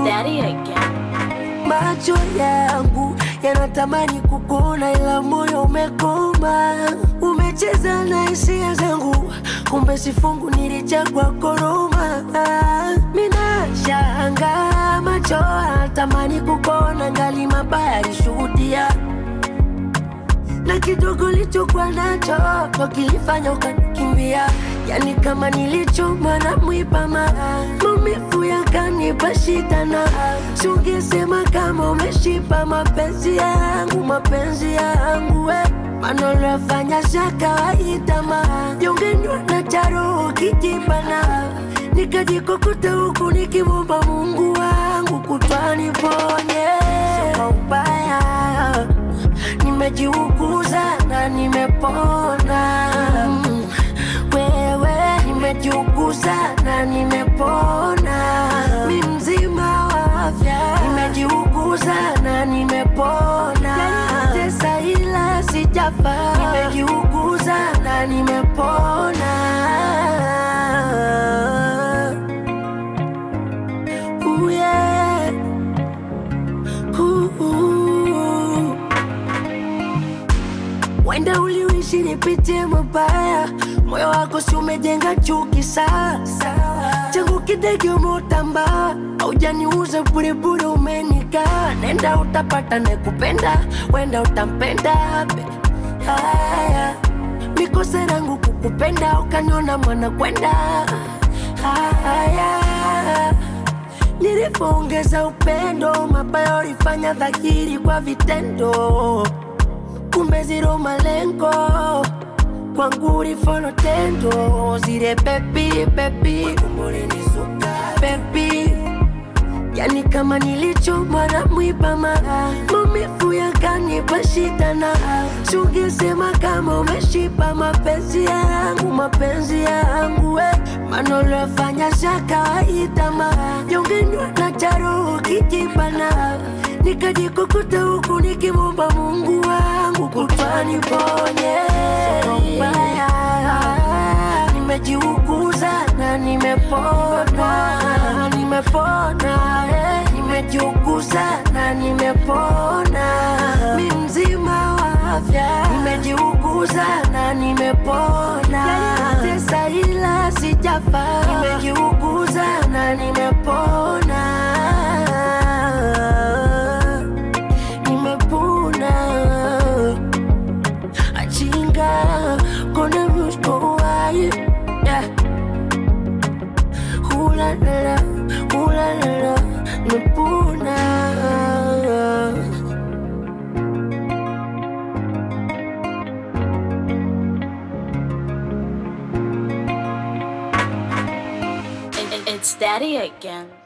daddy again. Macho yangu yanatamani kukuona, ila moyo umekoma. Umecheza na hisia zangu, kumbe sifungu nilichagua koroma. Mina shanga macho yanatamani kukuona, ngali mabaya alishuhudia na kidogo lichokuwa nacho ndo kilifanya ukanikimbia, yani kama nilichoma na mwiba ma maumivu yakanipa shida, na sungesema kama umeshipa mapenzi yangu, mapenzi yangu we maneno yafanya sha kawaida ma jongenywa na charo kijibana nikajikokota huku nikimwomba Mungu wangu kutwani ponye kwa ubaya nimejiuguza na nimepona. Mm, Wewe nimejiuguza na nimepona, mi mzima wa afya, nimejiuguza na nimepona, tesa ila sijafa, nimejiuguza na nimepona. Ooh, yeah. Ooh, ooh. Wenda uliishi nipitie mabaya, moyo wako si umejenga chuki sasa. Changu kidege umeutamba, haujaniuza burebure, umenika nenda utapata nekupenda, wenda utampenda be. Haya, mikosa yangu kukupenda, ukaniona mwana kwenda. Haya, nilipoongeza upendo, mabaya ulifanya dhahiri kwa vitendo kumbe zero malengo kwangu ulifolo tendo zile bebi bebi bebi yani kama nilichomwa na mwiba ma maumivu yakanipa shida na sungesema kama umeshipa mapenzi yangu mapenzi yangu we maneno yafanya sha kawaida ma jongenywa na charo kijibana nikajikukuta huku nikimwomba Mungu wangu kutwani ponye mbaya nimejiuguza na nimepona nimepona eh. nimejiuguza na nimepona mi mzima wa afya nimejiuguza na nimepona tesa ila sijafa nimejiuguza na nimepona nimepona achinga kona mshkowaye yeah. hulalala hulalala nimepona It- it- It's daddy again.